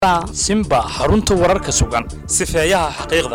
simba xarunta wararka sugan sifeeyaha xaqiiqda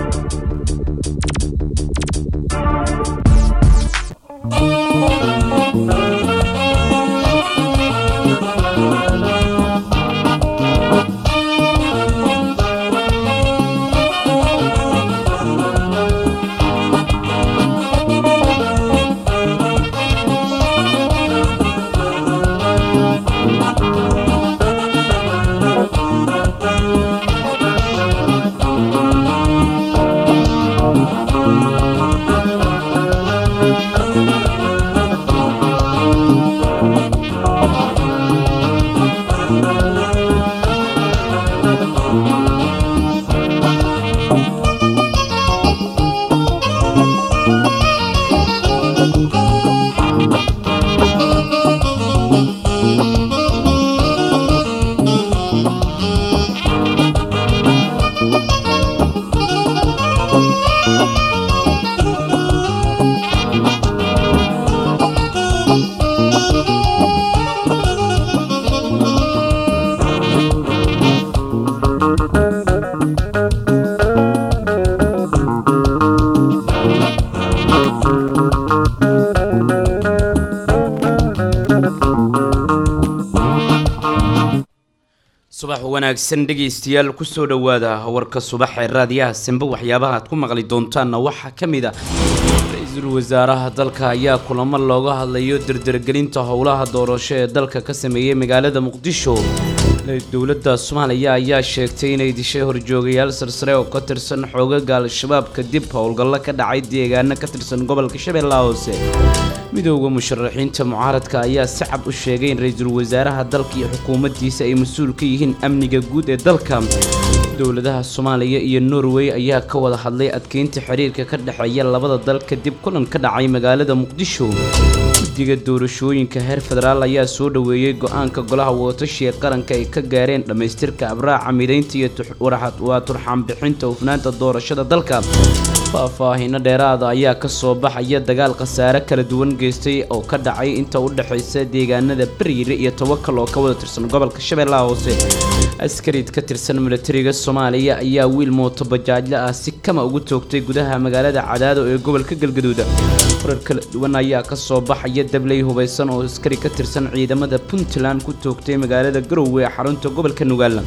subax wanaagsan dhegaystayaal kusoo dhowaada warka subax ee raadiyaha simbe waxyaabaha aad ku maqli doontaanna waxaa ka mid ah ra-iisul wasaaraha dalka ayaa kulamo looga hadlayo dardargelinta howlaha doorasho ee dalka ka sameeyey magaalada muqdisho dowladda soomaaliya ayaa sheegtay inay dishay horjoogayaal sarsare oo ka tirsan xoogaga al-shabaab kadib howlgallo ka dhacay deegaano ka tirsan gobolka shabeellaha hoose midooda musharaxiinta mucaaradka ayaa si cad u sheegay in ra-iisul wasaaraha dalka iyo xukuumaddiisa ay mas-uul ka yihiin amniga guud ee dalka dowladaha soomaaliya iyo norway ayaa ka wada hadlay adkeynta xiriirka ka dhexeeya labada dal kadib kulan ka dhacay magaalada muqdisho guddiga doorashooyinka heer federaal ayaa soo dhoweeyey go-aanka golaha wadatasha ee qaranka ay ka gaareen dhammaystirka abraaca midaynta iyo waa turxaanbixinta hufnaanta doorashada dalka faahfaahino dheeraada ayaa ka soo baxaya dagaal khasaare kala duwan geystay oo ka dhacay inta u dhexaysa deegaanada bariire iyo tawakal oo ka wada tirsan gobolka shabeellaha hoose askariid ka tirsan milatariga soomaaliya ayaa wiil mooto bajaajle ah si kama ugu toogtay gudaha magaalada cadaado ee gobolka galgaduud warar kala duwan ayaa ka soo baxaya dabley hubaysan oo askari ka tirsan ciidamada puntland ku toogtay magaalada garowe ee xarunta gobolka nugaal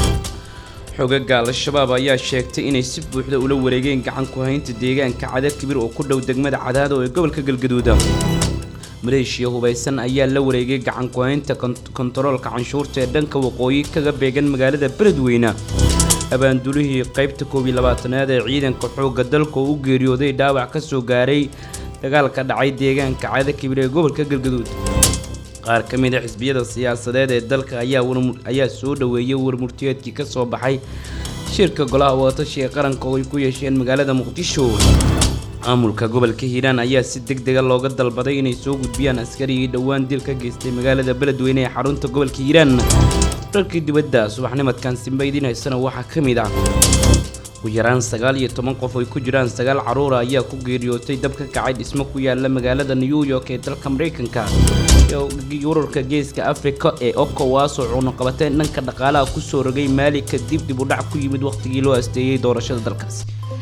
xogaga al-shabaab ayaa sheegtay inay si buuxda ula wareegeen gacan ku haynta deegaanka cada kibir oo ku dhow degmada cadaado ee gobolka galgaduud maleeshiya hubaysan ayaa la wareegay gacan ku haynta kontaroolka canshuurta ee dhanka waqooyi kaga beegan magaalada beledweyne abaandulihii qaybta koob iyo labaatanaad ee ciidanka xoogga dalka oo u geeriyooday dhaawac ka soo gaaray dagaalka dhacay deegaanka cada kibir ee gobolka galgaduud qaar ka mid a xisbiyada siyaasadeed ee dalka ayaa soo dhoweeyay warmurtiyeedkii ka soo baxay shirka golaha wadatashi ee qaranka oo ay ku yeesheen magaalada muqdisho maamulka gobolka hiiraan ayaa si deg dega looga dalbaday inay soo gudbiyaan askarigii dhowaan dil ka geystay magaalada beledweyne ee xarunta gobolka hiiraan dharkii dibadda subaxnimadkan simbaydinaysana waxaa ka mid ah ugu yaraan sagaal iyo toban qof ay ku jiraan sagaal caruura ayaa ku geeriyootay dab ka kacay dhismo ku yaala magaalada new york ee dalka maraykanka ururka geeska afrika ee okowaas oo cunuqabateen dhanka dhaqaalaha kusoo rogay maali kadib dib u dhac ku yimid wakhtigii loo asteeyey doorashada dalkaasi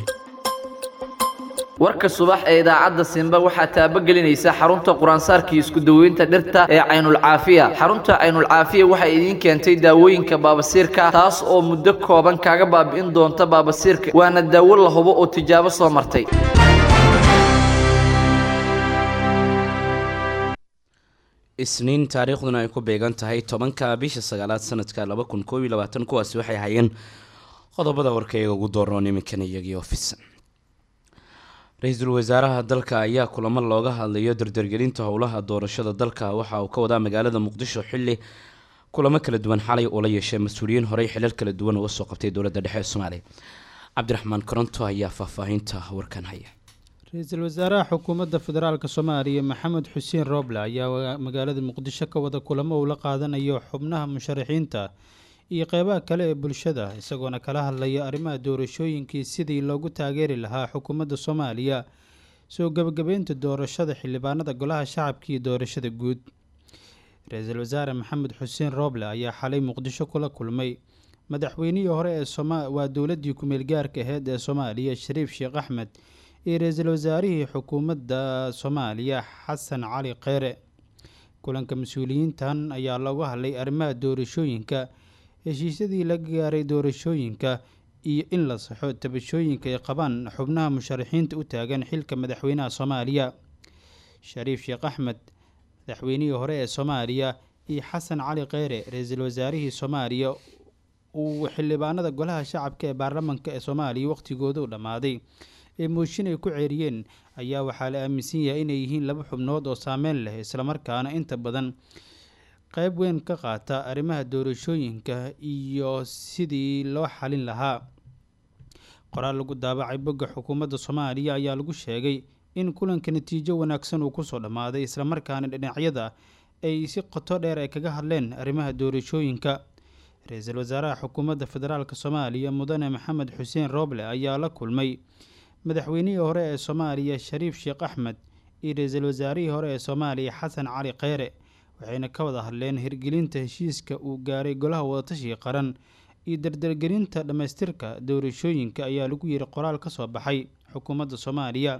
warka subax ee idaacadda simba waxaa taabagelinaysa xarunta quraansaarkii isku daweynta dhirta ee caynulcaafiya xarunta caynulcaafiya waxay idiin keentay daawooyinka baabasiirka taas oo muddo kooban kaaga baabi'in doonta baabasiirka waana daawo la hubo oo tijaabo soo martay isniin taariikhduna ay ku beegan tahay tobanka bisha sagaalaad sanadka laba kun koob iyo labaatan kuwaasi waxay hayeen qodobada warkayga ugu dooroon iminkan iyagii ofisan ra-iisul wasaaraha dalka ayaa kulamo looga hadlayo dardargelinta howlaha doorashada dalka waxa uu ka wadaa magaalada muqdisho xili kulamo kala duwan xalay uu la yeeshay mas-uuliyiin horey xilal kala duwan uga soo qabtay dowladda dhexe ee soomaaliya cabdiraxmaan koronto ayaa faahfaahinta warkan haya ra-iisul wasaaraha xukuumadda federaalk soomaaliya maxamed xuseen rooble ayaa magaalada muqdisho ka wada kulamo uu la qaadanayo xubnaha musharaxiinta iyo qeybaha kale ee bulshada isagoona kala hadlaya arrimaha doorashooyinkii sidii loogu taageeri lahaa xukuumadda soomaaliya soo gebagabeynta doorashada xildhibaanada golaha shacabka iyo doorashada guud ra-iisul wasaare maxamed xuseen rooble ayaa xalay muqdisho kula kulmay madaxweynihii hore ee soma waa dowladdii ku-meel gaarka aheyd ee soomaaliya shariif sheekh axmed iyo ra-iisul wasaarihii xukuumadda soomaaliya xasan cali kheyre kulanka mas-uuliyiintan ayaa loogu hadlay arrimaha doorashooyinka heshiisyadii laga gaaray doorashooyinka iyo in la saxo tabashooyinka ay qabaan xubnaha musharaxiinta u taagan xilka madaxweynaha soomaaliya shariif sheekh axmed madaxweynihii hore ee soomaaliya iyo xasan cali kheyre ra-iisul wasaarihii soomaaliya uu xildhibaanada golaha shacabka ee baarlamanka ee soomaaliya wakhtigooda u dhammaaday ee mooshin ay ku ceeriyeen ayaa waxaa la aaminsan yahay inay yihiin laba xubnood oo saameyn leh islamarkaana inta badan qeyb weyn ka qaata arrimaha doorashooyinka iyo sidii loo xalin lahaa qoraal lagu daabacay bogga xukuumadda soomaaliya ayaa lagu sheegay in kulanka natiijo wanaagsan uu kusoo dhammaaday islamarkaana dhinacyada ay si qoto dheer ay kaga hadleen arrimaha doorashooyinka ra-iisul wasaaraha xukuumadda federaalk soomaaliya mudane maxamed xuseen rooble ayaa la kulmay madaxweynihii hore ee soomaaliya shariif sheekh axmed iyo ra-iisul wasaarihii hore ee soomaaliya xasan cali kheyre waxayna ka wada hadleen hirgelinta heshiiska uu gaaray golaha wadatashiga qaran iyo dardargelinta dhammaystirka doorashooyinka ayaa lagu yiri qoraal ka soo baxay xukuumadda soomaaliya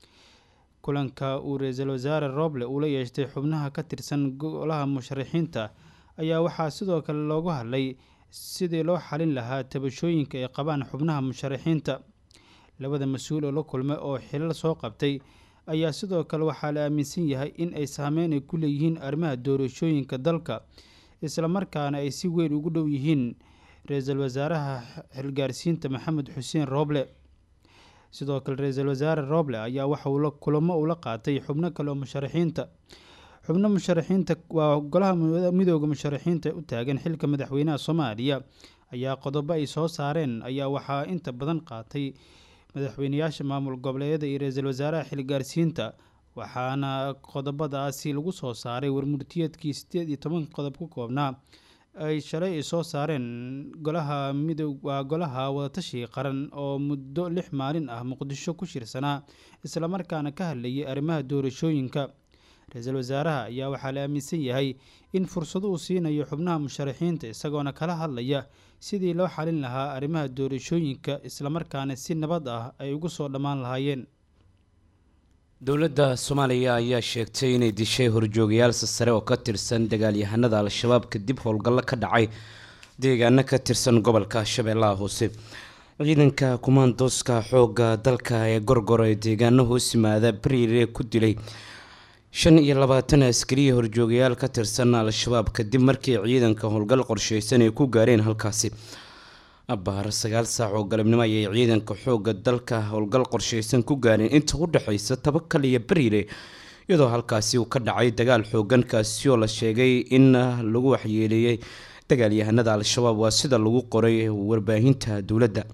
kulanka uu ra-iisul wasaare rooble uu la yeeshtay xubnaha ka tirsan golaha musharaxiinta ayaa waxaa sidoo kale loogu hadlay sidii loo xalin lahaa tabashooyinka ay qabaan xubnaha musharaxiinta labada mas-uul oo la kulmay oo xilal soo qabtay ayaa sidoo kale waxaa la aaminsan yahay in ay saameyn ay ku leeyihiin arrimaha doorashooyinka dalka islamarkaana ay si weyn ugu dhow yihiin ra-iisul wasaaraha xilgaarsiinta maxamed xuseen rooble sidoo kale ra-iisul wasaare rooble ayaa waxa uu kulamo ula qaatay xubno kale oo musharaxiinta xubno musharaxiinta waa golaha midooda musharaxiinta u taagan xilka madaxweynaha soomaaliya ayaa qodobo ay soo saareen ayaa waxaa inta badan qaatay madaxweyneyaasha maamul goboleedyada iyo ra-iisul wasaaraha xilgaarsiinta waxaana qodobadaasi lagu soo saaray warmurtiyeedkii sideed iyo toban qodob ku koobnaa ay shalay ay soo saareen golaha mido waa golaha wadatashiga qaran oo muddo lix maalin ah muqdisho ku shirsanaa islamarkaana ka hadlayay arrimaha doorashooyinka ra-iisul wasaaraha ayaa waxaa la aaminsan yahay in fursado uu siinayo xubnaha musharaxiinta isagoona kala hadlaya sidii loo xalin lahaa arrimaha doorashooyinka islamarkaana si nabad ah ay ugu soo dhammaan lahaayeen dowladda soomaaliya ayaa sheegtay inay dishay horjoogayaal sare oo ka tirsan dagaalyahanada al-shabaab kadib howlgallo ka dhacay deegaano ka tirsan gobolka shabeellaha hoose ciidanka kumaandooska xooga dalka ee gorgora ee deegaano hoos yimaada bariire ku dilay shan iyo labaatan askariya horjoogayaal ka tirsan al-shabaab kadib markii ciidanka howlgal qorsheysan ay ku gaareen halkaasi abaar sagaal saac oo galabnimo ayay ciidanka xooga dalka howlgal qorsheysan ku gaareen inta u dhexeysa tabakal iyo bariire iyadoo halkaasi uu ka dhacay dagaal xoogan kaasi oo la sheegay in lagu waxyeeleeyey dagaalyahanada al-shabaab waa sida lagu qoray warbaahinta dowladda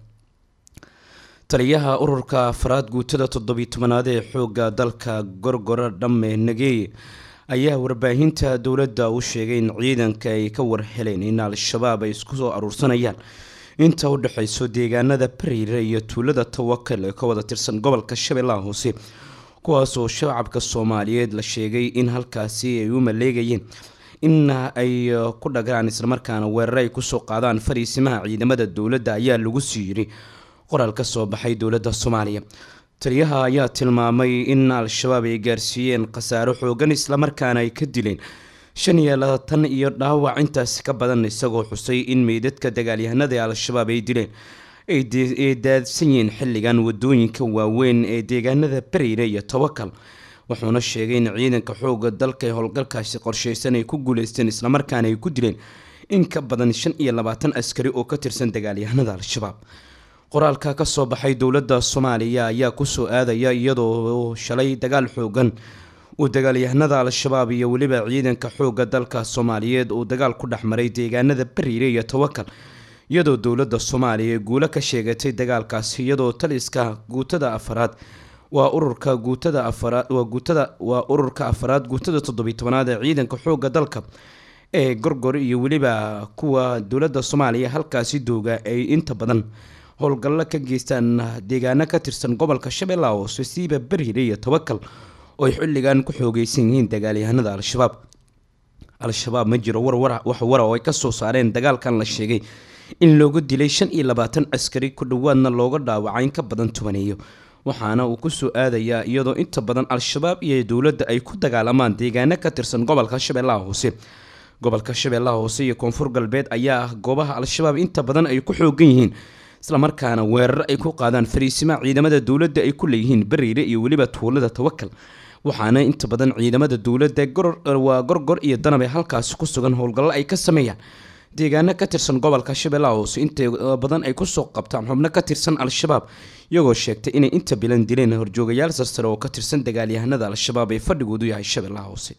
taliyaha ururka afraad guutada toddobiy tobanaad ee xooga dalka gorgora dhamme nageeye ayaa warbaahinta dowladda u sheegay in ciidanka ay ka warheleen in al-shabaab ay isku soo aruursanayaan inta u dhexeyso deegaanada bariire iyo tuulada tawakal ee ka wada tirsan gobolka shabeellaha hoose kuwaasoo shacabka soomaaliyeed la sheegay in halkaasi ay u maleegayeen in ay ku dhagraan islamarkaana weerar ay kusoo qaadaan fariisimaha ciidamada dowladda ayaa lagu sii yiri qoraal ka soo baxay dowladda soomaaliya taliyaha ayaa tilmaamay in al-shabaab ay gaarsiiyeen khasaaro xoogan islamarkaana ay ka dileen shan iyo labaatan iyo dhaawac intaasi ka badan isagoo xusay in meydadka dagaalyahanada ee al-shabaab ay dileen ay daadsan yihiin xilligan wadooyinka waaweyn ee deegaanada bariire iyo tawakal wuxuuna sheegay in ciidanka xooga dalka ee howlgalkaasi qorsheysan ay ku guuleysteen islamarkaana ay ku dileen in ka badan shan iyo labaatan askari oo ka tirsan dagaalyahanada al-shabaab qoraalka ka soo baxay dowladda soomaaliya ayaa kusoo aadaya iyadoo shalay dagaal xoogan uu dagaalyahanada al-shabaab iyo weliba ciidanka xooga dalka soomaaliyeed uu dagaal ku dhex maray deegaanada bariire iyo tawakal iyadoo dowladda soomaaliya guulo ka sheegatay dagaalkaasi iyadoo taliska guutada afaraad waa ururka guutada afaraad waa guutada waa ururka afaraad guutada toddobiy tobanaad ee ciidanka xooga dalka ee gorgor iyo weliba kuwa dowladda soomaaliya halkaasi dooga ay inta badan howlgallo ka geystaan deegaano ka tirsan gobolka shabeellaha hoose siiba bariire iyo tawakal oo ay xilligan ku xoogeysan yihiin dagaalyahanada al-shabaab al-shabaab ma jiro warwar wax wara oo ay kasoo saareen dagaalkan la sheegay in looga dilay shan iyo labaatan askari ku dhowaadna looga dhaawacay in ka badan tobaneeyo waxaana uu kusoo aadayaa iyadoo inta badan al-shabaab iyo dowladda ay ku dagaalamaan deegaano ka tirsan gobolka shabeellaha hoose gobolka shabeellaha hoose iyo koonfur galbeed ayaa ah goobaha al-shabaab inta badan ay ku xoogan yihiin islamarkaana weerar ay ku qaadaan fariisimaha ciidamada dowladda ay ku leeyihiin bariire iyo weliba tuulada tawakal waxaana inta badan ciidamada dowladda waa gorgor iyo danab ee halkaasi ku sugan howlgallo ay ka sameeyaan deegaano ka tirsan gobolka shabeellaha hoose inta badan ay kusoo qabtaan xubno ka tirsan al-shabaab iyagoo sheegtay inay inta bilan dileen horjoogayaal sarsare oo ka tirsan dagaalyahanada al-shabaab ee fadhigoodu yahay shabeellaha hoose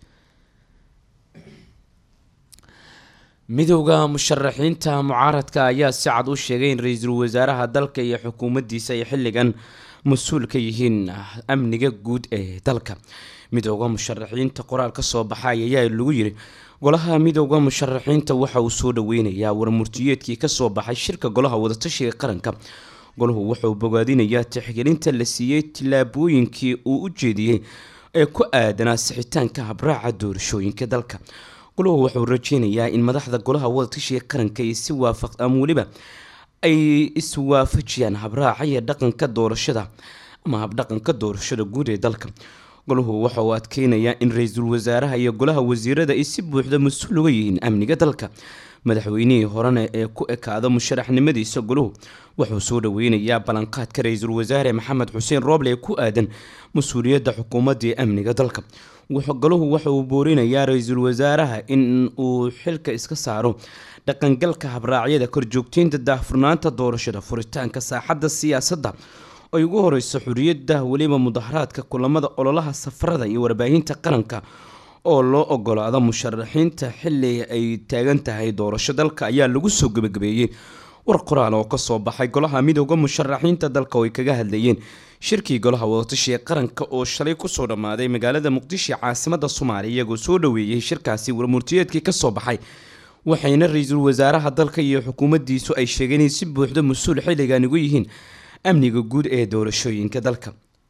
midowda musharaxiinta mucaaradka ayaa si cad u sheegay in ra-iisul wasaaraha dalka iyo xukuumaddiisa ay xilligan mas-uul ka yihiin amniga guud ee dalka midowda musharaxiinta qoraal ka soo baxay ayaa lagu yiri golaha midowda musharaxiinta waxa uu soo dhaweynayaa warmurtiyeedkii kasoo baxay shirka golaha wadatashiga qaranka golahu wuxuu bogaadinayaa tixgelinta la siiyey tillaabooyinkii uu u jeediyey ee ku aadanaa sixitaanka habraaca doorashooyinka dalka golahu wuxuu rajeynayaa in madaxda golaha wadatashiga qaranka ay si waafaq ama weliba ay iswaafajiyaan habraaca iyo dhaqanka doorashada ama habdhaqanka doorashada guud ee dalka golahu waxa uu adkeynayaa in ra-iisul wasaaraha iyo golaha wasiirada ay si buuxda mas-uul uga yihiin amniga dalka madaxweynihii horena ee ku ekaada musharaxnimadiisa golahu wuxuu soo dhaweynayaa ballanqaadka ra-iisul wasaare maxamed xuseen rooble ee ku aadan mas-uuliyadda xukuumadda ee amniga dalka golahu waxa uu boorinayaa ra-iisul wasaaraha in uu xilka iska saaro dhaqangalka habraacyada korjoogteynta daahfurnaanta doorashada furitaanka saaxadda siyaasadda ay ugu horeyso xuriyadda weliba mudaharaadka kulamada ololaha safarada iyo warbaahinta qaranka oo loo ogolaado musharaxiinta xili ay taagan tahay doorasho dalka ayaa lagu soo gebagabeeyey war qoraal oo kasoo baxay golaha midooda musharaxiinta dalka oo ay kaga hadlayeen shirkii golaha wadatashiga qaranka oo shalay kusoo dhammaaday magaalada muqdisho caasimada soomaaliya iyagoo soo dhaweeyey shirkaasi warmurtiyeedkii kasoo baxay waxayna ra-iisul wasaaraha dalka iyo xukuumaddiisu ay sheegeen in si buuxda mas-uul xilligan ugu yihiin amniga guud ee doorashooyinka dalka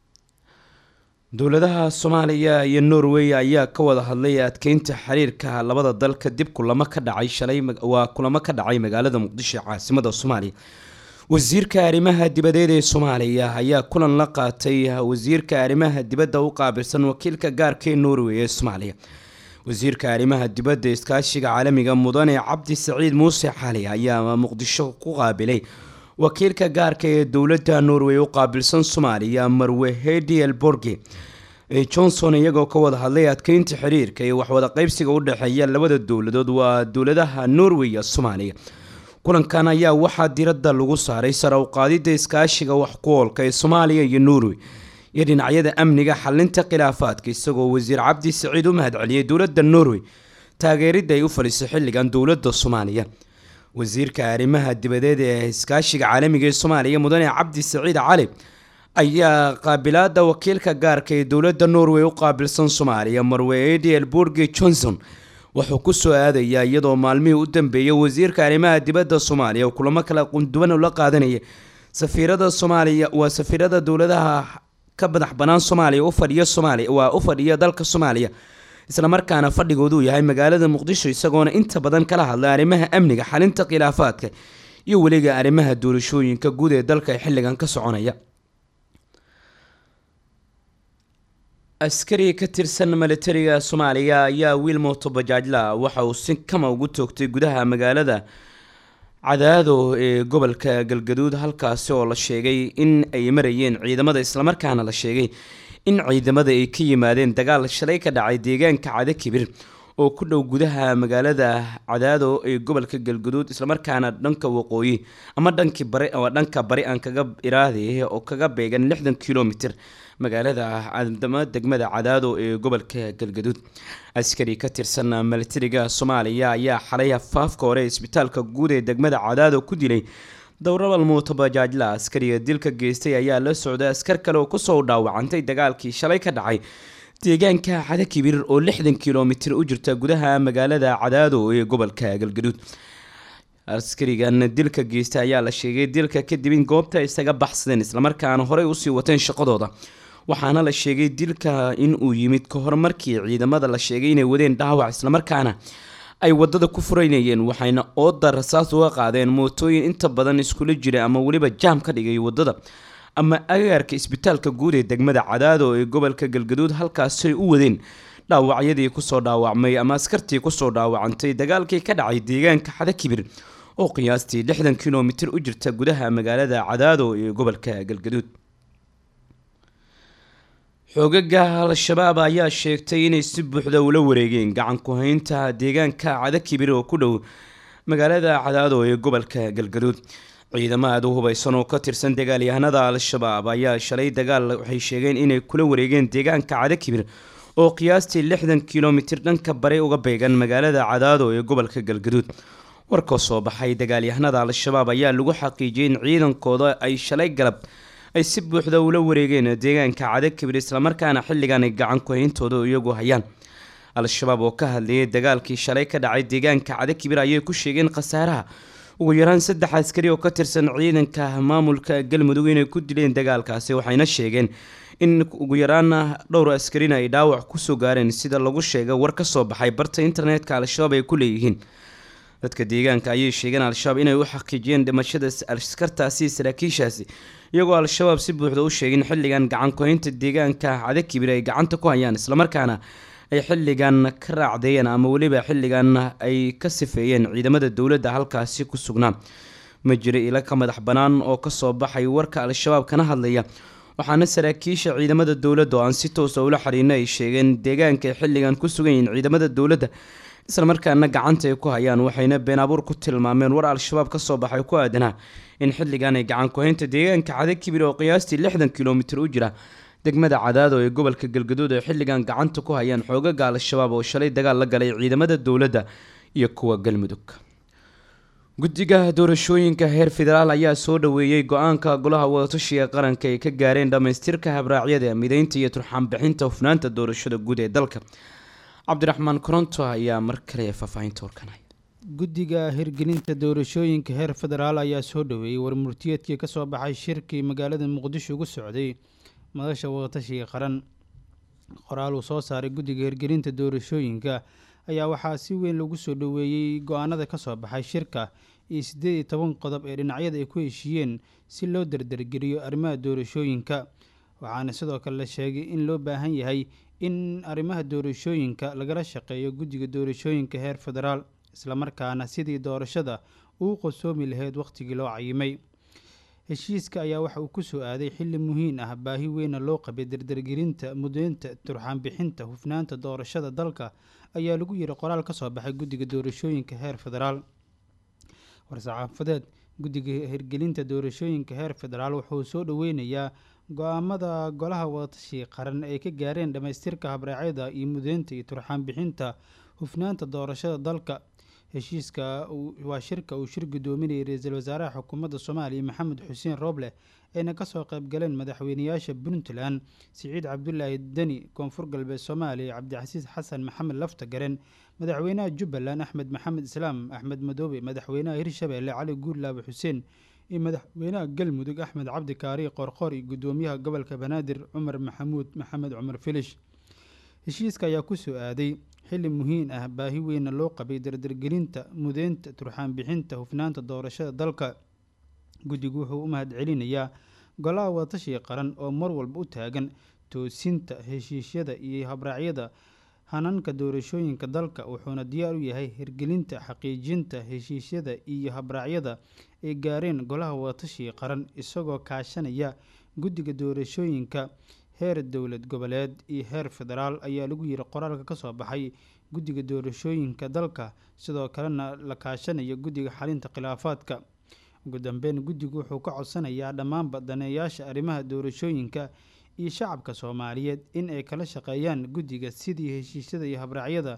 dowladaha soomaaliya iyo norway ayaa ka wada hadlay adkeynta xiriirka labada dal kadib kulamo ka dhacay shalay waa kulamo ka dhacay magaalada muqdisho caasimada soomaaliya wasiirka arrimaha dibadeed ee soomaaliya ayaa kulan la qaatay wasiirka arrimaha dibadda u qaabilsan wakiilka gaarka ee norway ee soomaaliya wasiirka arrimaha dibadda iskaashiga caalamiga mudane cabdi saciid muuse xali ayaa muqdisho ku qaabilay wakiilka gaarka ee dowladda norway u qaabilsan soomaaliya marwe hediel borge johnson iyagoo ka wada hadlay adkeynta xiriirka iyo waxwada qeybsiga u dhexeeya labada dowladood waa dowladaha norway iyo soomaaliya kulankan ayaa waxaa diradda lagu saaray sare u qaadida iskaashiga wax ku oolka ee soomaaliya iyo norway iyo dhinacyada amniga xalinta khilaafaadka isagoo wasiir cabdi saciid u mahadceliyey dowladda norway taageeridda ay u fadhiso xilligan dowladda soomaaliya wasiirka arrimaha dibadeed ee iskaashiga caalamiga ee soomaaliya mudane cabdi saciid cali ayaa qaabilaada wakiilka gaarka ee dowladda norway u qaabilsan soomaaliya marwe ediel burge johnson wuxuu kusoo aadayaa iyadoo maalmihii u dambeeyay wasiirka arrimaha dibadda soomaaliya oo kulamo kala qunduwan la qaadanaya safiirada soomaaliya waa safiirada dowladaha ka madax banaan soomaaliya u fadhiya soomaaliya waa u fadhiya dalka soomaaliya islamarkaana fadhigoodu yahay magaalada muqdisho isagoona inta badan kala hadlay arrimaha amniga xalinta khilaafaadka iyo weliga arrimaha doorashooyinka guud ee dalka ee xilligan ka soconaya askari ka tirsan militariga soomaaliya ayaa wiil mootobajaajla waxa uu si kama ugu toogtay gudaha magaalada cadaado ee gobolka galgaduud halkaasi oo la sheegay in ay marayeen ciidamada islamarkaana la sheegay in ciidamada ay ka yimaadeen dagaal shalay ka dhacay deegaanka cada kibir oo ku dhow gudaha magaalada cadaado ee gobolka galgaduud islamarkaana dhanka waqooyi ama dhankii bari ama dhanka bari aan kaga iraade oo kaga beegan lixdan kilomitr magaalada cadama degmada cadaado ee gobolka galgaduud askari ka tirsan militariga soomaaliya ayaa xalay afaafka hore isbitaalka guud ee degmada cadaado ku dilay dowrabal muutobajaajla askariga dilka geystay ayaa la socday askar kale oo kusoo dhaawacantay dagaalkii shalay ka dhacay deegaanka cada kibir oo lixdan kilomitr u jirta gudaha magaalada cadaado ee gobolka galgaduud askarigan dilka geystay ayaa la sheegay dilka kadib in goobta isaga baxsadeen islamarkaana horey usii wateen shaqadooda waxaana la sheegay dilka in uu yimid ka hor markii ciidamada la sheegay inay wadeen dhaawac islamarkaana ay wadada ku furaynayeen waxayna ooda rasaas uga qaadeen mootooyin inta badan iskula jira ama weliba jaam ka dhigay wadada ama agaarka isbitaalka guud ee degmada cadaado ee gobolka galgaduud halkaasay u wadeen dhaawacyadii kusoo dhaawacmay ama askartii kusoo dhaawacantay dagaalkii ka dhacay deegaanka xadakibir oo qiyaastii lixdan kilomitir u jirta gudaha magaalada cadaado ee gobolka galgaduud xoogaga al-shabaab ayaa sheegtay inay si buuxda ula wareegeen gacan ku-haynta deegaanka cadakibir oo ku dhow magaalada cadaado ee gobolka galgaduud ciidamo aada u hubeysan oo ka tirsan dagaalyahanada al-shabaab ayaa shalay dagaal waxay sheegeen inay kula wareegeen deegaanka cadakibir oo qiyaastii lixdan kilomitir dhanka bare uga beegan magaalada cadaado ee gobolka galgaduud warka soo baxay dagaalyahanada al-shabaab ayaa lagu xaqiijiyay in ciidankooda ay shalay galab ay si buuxda ula wareegeen deegaanka cadakibir islamarkaana xilligan ay gacan ku-hayntooda iyagu hayaan al-shabaab oo ka hadlayay dagaalkii shalay ka dhacay deegaanka cadakibir ayay ku sheegeen khasaaraha ugu yaraan saddex askari oo ka tirsan ciidanka maamulka galmudug inay ku dileen dagaalkaasi waxayna sheegeen in ugu yaraan dhowr askarina ay dhaawac kusoo gaareen sida lagu sheegay war ka soo baxay barta internetka al-shabaab ay ku leeyihiin dadka deegaanka ayay sheegeen al-shabaab inay u xaqiijiyeen dhimashada askartaasi saraakiishaasi iyagoo al-shabaab si buuxda u sheegin xilligan gacan ku-haynta deegaanka cadakibir ay gacanta ku hayaan islamarkaana ay xilligan ka raacdeeyeen ama weliba xilligan ay ka sifeeyeen ciidamada dowladda halkaasi ku sugnaa ma jira ilo ka madax bannaan oo kasoo baxay warka al-shabaab kana hadlaya waxaana saraakiisha ciidamada dowladda oo aan si toosa ula xiriirna ay sheegeen deegaanka ay xilligan ku sugan yihiin ciidamada dowladda islamarkaana gacanta ay ku hayaan waxayna been abuur ku tilmaameen war al-shabaab kasoo baxay ku aadanaa in xilligan ay gacan ku-haynta deegaanka cadakibir oo qiyaastii lixdan kilomitir u jira degmada cadaado ee gobolka galgaduud ay xilligan gacanta ku hayaan xoogaga al-shabaab oo shalay dagaal la galay ciidamada dowladda iyo kuwa galmudug guddiga doorashooyinka heer federaal ayaa soo dhaweeyey go-aanka golaha wadatashiga qaranka ay ka gaareen dhammaystirka habraacyada mideynta iyo turxaanbixinta hufnaanta doorashada guud ee dalka cabdiraxmaan koronto ayaa mar kale faahfaahinta warkanay guddiga hirgelinta doorashooyinka heer federaal ayaa soo dhaweeyey warmurtiyeedkii kasoo baxay shirkii magaalada muqdisho ugu socday madasha wadatashiga qaran qoraal uu soo saaray guddiga hirgelinta doorashooyinka ayaa waxaa si weyn lagu soo dhaweeyey go-aanada kasoo baxay shirka iyo siddeed iyo toban qodob ee dhinacyada ay ku heshiiyeen si loo dardargeliyo arrimaha doorashooyinka waxaana sidoo kale la sheegay in loo baahan yahay in arrimaha doorashooyinka lagala shaqeeyo guddiga doorashooyinka heer federaal islamarkaana sidii doorashada uu qosoomi lahayd wakhtigii loo cayimay heshiiska ayaa waxa uu ku soo aaday xilli muhiim ah baahi weyna loo qabay dardargelinta mudeynta turxaanbixinta hufnaanta doorashada dalka ayaa lagu yiri qoraal ka soo baxay guddiga doorashooyinka heer federaal war-saxaafadeed guddiga hirgelinta doorashooyinka heer federaal wuxuu soo dhoweynayaa go-aamada golaha wadatashiga qaran ay ka gaareen dhammaystirka habraacyada iyo mudeynta iyo turxaanbixinta hufnaanta doorashada dalka heshiiska waa shirka uu shir gudoominayay ra-iisul wasaaraha xukuumadda soomaaliya maxamed xuseen rooble ayna kasoo qayb galeen madaxweynayaasha puntland siciid cabdulaahi deni koonfur galbeed soomaaliya cabdicasiis xasan maxamed lafta garen madaxweynaha jubbaland axmed maxamed islaam axmed madoobe madaxweynaha hirshabeelle cali guurlaabe xuseen iyo madaxweynaha galmudug axmed cabdi kaari qorqor iyo gudoomiyaha gobolka banaadir cumar maxamuud maxamed cumar filish heshiiska ayaa kusoo aaday xilli muhiim ah baahi weyna loo qabay dardargelinta mudeynta turxaanbixinta hufnaanta doorashada dalka guddigu wuxuu u mahadcelinayaa golaha wadatashiga qaran oo mar walba u taagan toosinta heshiisyada iyo habraacyada hananka doorashooyinka dalka wuxuuna diyaar u yahay hirgelinta xaqiijinta heshiisyada iyo habraacyada ay gaareen golaha wadatashiga qaran isagoo kaashanaya guddiga doorashooyinka heer dowlad goboleed iyo heer federaal ayaa lagu yiri qoraalka kasoo baxay guddiga doorashooyinka dalka sidoo kalena la kaashanaya guddiga xalinta khilaafaadka ugu dambeyn guddigu wuxuu ka codsanayaa dhammaanba daneeyaasha arrimaha doorashooyinka iyo shacabka soomaaliyeed in ay kala shaqeeyaan guddiga sidii heshiisyada iyo habraacyada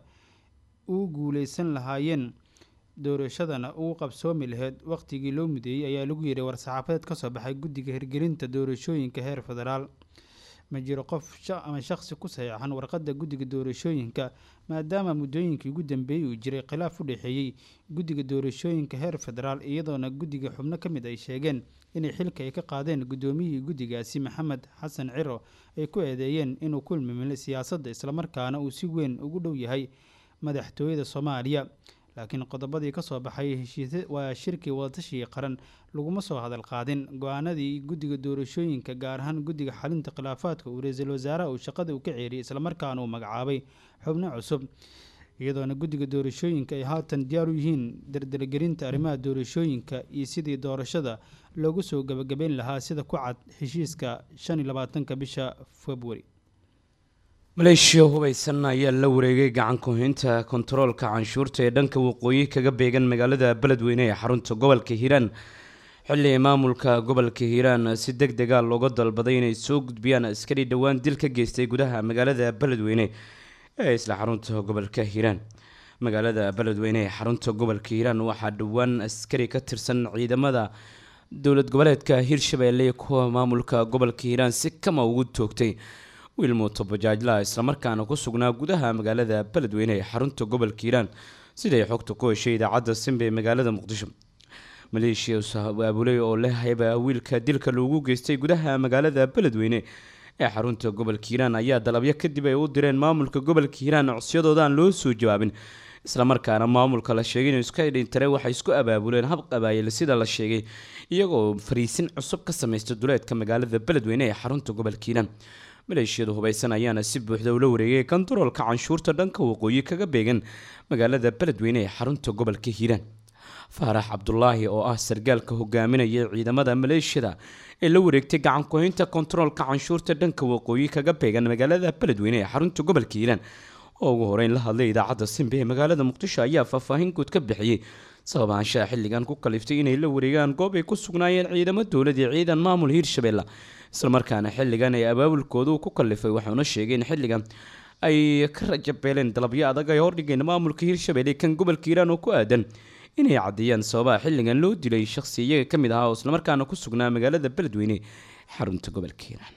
u guuleysan lahaayeen doorashadana ugu qabsoomi lahayd wakhtigii loo mudeeyey ayaa lagu yiri war-saxaafadeed kasoo baxay guddiga hirgelinta doorashooyinka heer federaal ma jiro qof ama shaqsi ku saxeexan warqadda guddiga doorashooyinka maadaama muddooyinkii ugu dambeeyey uu jiray khilaaf u dhexeeyey guddiga doorashooyinka heer federaal iyadoona guddiga xubno ka mid ay sheegeen inay xilka ay ka qaadeen guddoomiyihii guddigaasi maxamed xasan ciro ay ku eedeeyeen inuu ku ilmimilay siyaasadda islamarkaana uu si weyn ugu dhow yahay madaxtooyada soomaaliya laakiin qodobadii kasoo baxay heshiis waa shirkii wadatashiga qaran laguma soo hadal qaadin go-aanadii guddiga doorashooyinka gaar ahaan guddiga xalinta khilaafaadka uu ra-iisul wasaaraha uu shaqada u ka ceeriyay islamarkaana uu magacaabay xubno cusub iyadoona guddiga doorashooyinka ay haatan diyaar u yihiin dardargelinta arrimaha doorashooyinka iyo sidii doorashada loogu soo gabagabeyn lahaa sida ku cad heshiiska shan iyo labaatanka bisha februari maleeshiya hubaysan ayaa la wareegay gacan ku-haynta kontaroolka canshuurta ee dhanka waqooyi kaga beegan magaalada beledweyne ee xarunta gobolka hiiraan xilli maamulka gobolka hiiraan si deg dega looga dalbaday inay soo gudbiyaan askari dhowaan dil ka geystay gudaha magaalada beledweyne ee isla xarunta gobolka hiiraan magaalada beledweyne ee xarunta gobolka hiiraan waxaa dhowaan askari ka tirsan ciidamada dowlad goboleedka hiirshabeelle kuwa maamulka gobolka hiiraan si kama ugu toogtay wiil mooto bajaajlaha islamarkaana ku sugnaa gudaha magaalada beledweyne ee xarunta gobolka hiiraan siday xogta ku heshay idaacadda simbe ee magaalada muqdisho maleeshiya aabuley oo leh hayba wiilka dilka loogu geystay gudaha magaalada beledweyne ee xarunta gobolka hiiraan ayaa dalabyo kadib ay u direen maamulka gobolka hiiraan codsiyadooda aan loo soo jawaabin islamarkaana maamulka la sheegay inuu iska dhintare waxay isku abaabuleen hab qabaayil sida la sheegay iyagoo fariisin cusub ka samaysta duleedka magaalada beledweyne ee xarunta gobolka hiiraan maleeshiyadu hubaysan ayaana si buuxda ula wareegay kontaroolka canshuurta dhanka waqooyi kaga beegan magaalada beledweyne ee xarunta gobolka hiiraan faarax cabdulaahi oo ah sargaalka hogaaminaya ciidamada maleeshiyada ee la wareegtay gacan ku-haynta kontaroolka canshuurta dhanka waqooyi kaga beegan magaalada beledweyne ee xarunta gobolka hiiraan oo ugu horeyn la hadlay idaacadda simbe ee magaalada muqdisho ayaa faahfaahin guud ka bixiyey sababaanshaha xilligan ku kaliftay inay la wareegaan goob ay ku sugnaayeen ciidamo dowlad iyo ciidan maamul hiirshabeelle islamarkaana xilligan ay abaabulkoodu ku kalifay waxauna sheegay in xilligan ay ka rajabeeleen dalabyo adag ay hordhigeen maamulka hiirshabeelle kan gobolka hiiraan oo ku aadan inay caddeeyaan sababaha xilligan loo dilay shaqsi iyaga ka mid ahaa oo islamarkaana ku sugnaa magaalada beledweyne xarunta gobolka hiiraan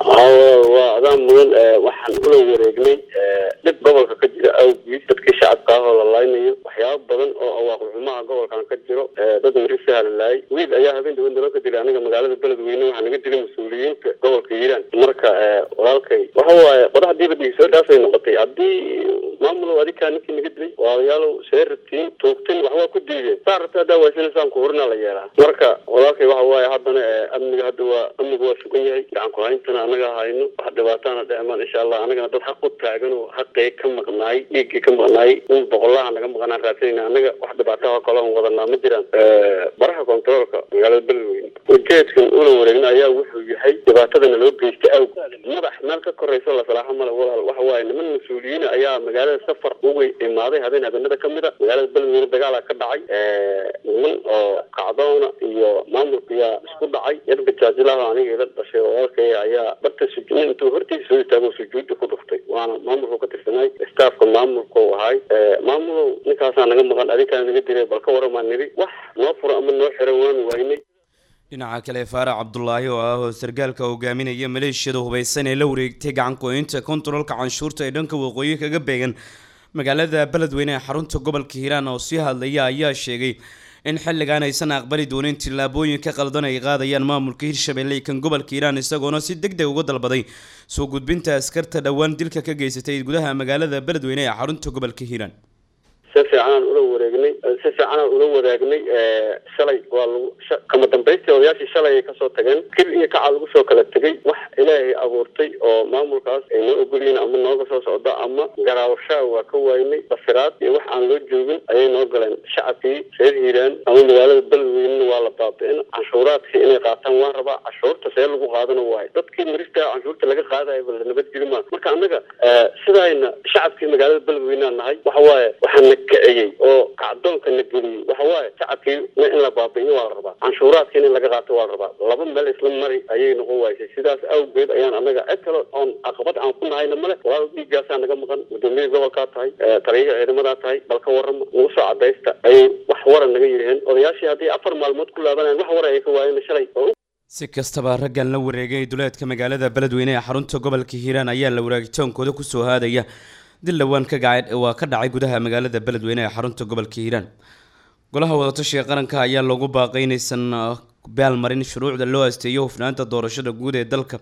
waa adaan mudan waxaan ula wareegnay dhib gobolka ka jira awgiis dadkii shacabka ah oo la laynayo waxyaaba badan oo awaaqi xumaha gobolkan ka jiro dad marisaha la laayay wiil ayaa habeen dhawan dalo ka dilay aniga magaalada beledweyne waxaa naga dilay mas-uuliyiinta gobolka hiiraan marka walaalkay waxa waaye qodax dibadii soo dhaafay noqotay haddii maamulow adikaa ninkii naga dilay walaalayaalow see rabtiin toogtin waxbaa ku diideen saa rabta haddaa waysanaysaan kuhurinaa la yeelaa marka walaalkay waxa waaye haddana amniga hadda waa amniga waa sugan yahay gacan ku-hayntana anaga hayno wax dhibaataana dhecmaan insha allah anagana dad xaq u taagan oo xaqee ka maqnaay dhiiggii ka maqnaay un boqolaha naga maqnaan raadsanayna anaga wax dhibaataha kale on wadanaa ma jiraan baraha kontaroolka magaalada beledweyne ujeedkan ula wareegna ayaa wuxuu yahay dhibaatadana loo geystay awg madax meel ka korayso la salaaxo male walaal waxa waaye niman mas-uuliyiin ayaa magaalada safar uga imaaday habeen habeenada kamid a magaalada beledweyne dagaala ka dhacay niman oo kacdoona iyo maamulka yaa isku dhacay yar bajaajilaha aniga ila dhashay walaalkay ayaa barta sujuud intuu hortiisa soo istaago sujuudda ku dhuftay waana maamulku ka tirsanay staafka maamulka u ahay maamulow ninkaasaa naga maqan adinkaa naga diray bal ka waramaa niri wax noo furo ama noo xiran waanu waynay dhinaca kale faarax cabdulaahi oo ah oo sargaalka hogaaminaya maleeshiyada hubaysan ee la wareegtay gacan ku-haynta kontaroolka canshuurta ee dhanka waqooyi kaga beegan magaalada beledweyne ee xarunta gobolka hiiraan oo sii hadlaya ayaa sheegay in xilligan aysan aqbali doonin tillaabooyinka qaldan ay qaadayaan maamulka hiirshabelle kan gobolka hiiraan isagoona si deg deg uga dalbaday soo gudbinta askarta dhowaan dilka ka geysatay gudaha magaalada beledweyne ee xarunta gobolka hiiraan si fiicanaan ula wareegnay si fiicanaan ula wadaagnay shalay waa lagu kama dambaystii odayaashii shalay ay kasoo tageen kir iyo kaca lagu soo kala tegay wax ilaahay abuurtay oo maamulkaas ay noo ogolyihiin ama nooga soo socda ama garaawashaa waa ka waaynay bafiraad iyo wax aan loo joogin ayay noo galeen shacabkii reer hiiraan ama magaalada beledweynena waa la baabi'in canshuuraadkii inay qaataan waan rabaa canshuurta see lagu qaadana waayo dadkii marista canshuurta laga qaadayo ba la nabadgeli maa marka annaga sidayna shacabkii magaalada beledweynea nahay waxa waaye waxaana kiciyey oo kacdoonka na geliyey waxa waaye shacabkii in la baabi'iyo waa la rabaa canshuuraadkiina in laga qaato waa la rabaa laba meel isla mari ayay noqon waysay sidaas awgeed ayaan annaga cid kale oon caqabad aan ku nahayna male walaal dhiiggaasaa naga maqan gudoomiyada gobolkaa tahay taliyaha ciidamadaa tahay bal ka warrama nagu soo cadaysta ayay wax waran naga yidhaheen odayaashii haddii afar maalmood ku laabanayaan wax war ayay ka waayeen shalay oo si kastaba raggan la wareegay duleedka magaalada beledweyne ee xarunta gobolka hiiraan ayaa la waraagitoonkooda kusoo haadaya dil dhowaan ka gacay waa ka dhacay gudaha magaalada beledweyne ee xarunta gobolka hiiraan golaha wadatashiga qaranka ayaa loogu baaqay inaysan baalmarin shuruucda loo asteeyo hufnaanta doorashada guud ee dalka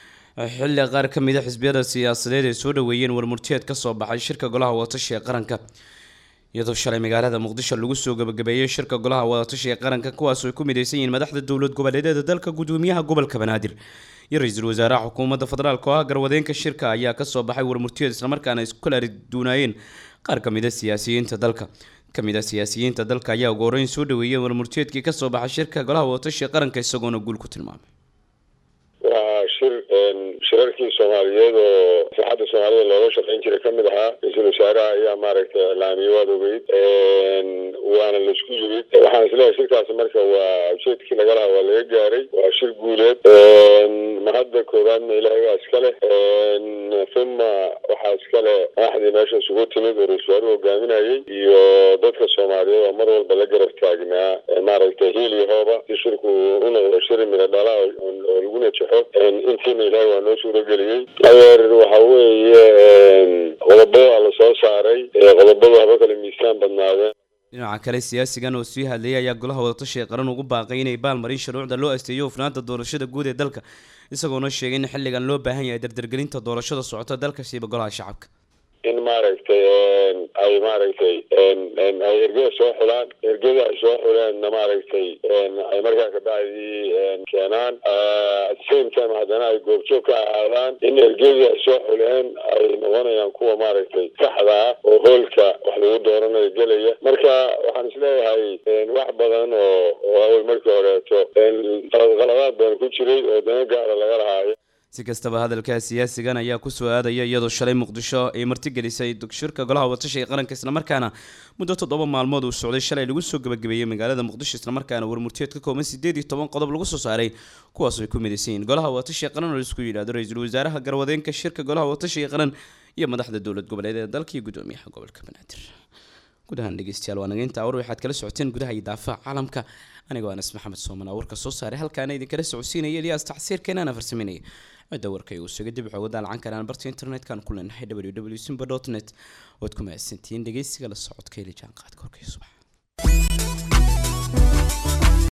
xilli qaar ka mid a xisbiyada siyaasadeed ay soo dhaweeyeen warmurtiyeed ka soo baxay shirka golaha wadatashiga qaranka iyadoo shalay magaalada muqdisho lagu soo gabagabeeyey shirka golaha wadatashiga qaranka kuwaasoo ay ku midaysan yihiin madaxda dowlad goboleedyada dalka gudoomiyaha gobolka banaadir iyo ra-iisul wasaaraha xukuumadda federaalk oo ah garwadeenka shirka ayaa kasoo baxay warmurtiyeed islamarkaana ay isku kala duunaayeen qaar ka mid a siyaasiyiinta dalka kamid a siyaasiyiinta dalka ayaa ugu horeyn soo dhaweeyey warmurtiyeedkii kasoo baxay shirka golaha wadatashiga qaranka isagoona guul ku tilmaamay waa shir shirarkii soomaaliyeed oo sixadda soomaalida looga shaqeyn jiray kamid ahaa ra-iisul wasaaraha ayaa maaragtay iclaamiyey waad ogeyd waana laisku yimid waxaan isleeyahay shirkaasi marka waa ujeedkii laga lahaa waa laga gaaray waa shir guuleed mahadda koowaadna ilaahay waa iska leh uma waxaa iska leh madaxdii meesha isugu timid oo ra-isul wasaaruhu hogaaminayay iyo dadka soomaaliyeed oo mar walba la garab taagnaa maaragtay hiil iyo hooba si shirku u noqdo shiri midho dhala oo lagu najaxo intiina ilaahay waa noo suurageliyey adeer waxa weeye qodobada la soo saaray qodobadu haba kale miisaan badnaadeen dhinaca kale siyaasigan oo sii hadlayay ayaa golaha wadatashiga qaran ugu baaqay inay baalmarin shuruucda loo asteeyo hufnaanta doorashada guud ee dalka isagoona sheegay in xilligan loo baahan yahay dardargelinta doorashada socota dalka siiba golaha shacabka in maaragtay ay maaragtay ay ergada soo xulaan ergada ay soo xuleenna maaragtay ay markaa kabacdii keenaan same time haddana ay goobjoog ka ahaadaan in ergadii ay soo xuleen ay noqonayaan kuwa maaragtay saxda ah oo hoolka wax lagu dooranayo gelaya marka waxaan isleeyahay wax badan oo oo awey markii horeeto qaladaad badan ku jiray oo dana gaara laga lahaayo si kastaba hadalka siyaasigan ayaa kusoo aadaya iyadoo shalay muqdisho ay martigelisay shirka golaha wadatashiga qaranka islamarkaana muddo toddoba maalmood uu socday shalay lagu soo gabagabeeyey magaalada muqdisho islamarkaana warmurtiyeed ka kooban sideed iyo toban qodob lagu soo saaray kuwaas ay ku midaysan yihiin golaha wadatashiga qaran oo laisku yidhahdo ra-iisul wasaaraha garwadeenka shirka golaha wadatashiga qaran iyo madaxda dowlad goboleedyada dalka iyo gudoomiyaha gobolka banaadir gudahaan dhegeystayaal waa nageynta awr waxaad kala socoteen gudaha iyo daafaha caalamka anigoo anas maxamed sooman awrka soo saaray halkaana idinkala socodsiinaya eliyaas tacsiirkeenana farsameynaya cidda warkay uu suga dib xooga daalacan karaan barta internet-kan ku leenahay www simba dot net waad ku mahadsantihiin dhegeysiga la socodka ili jaanqaadka warkay subax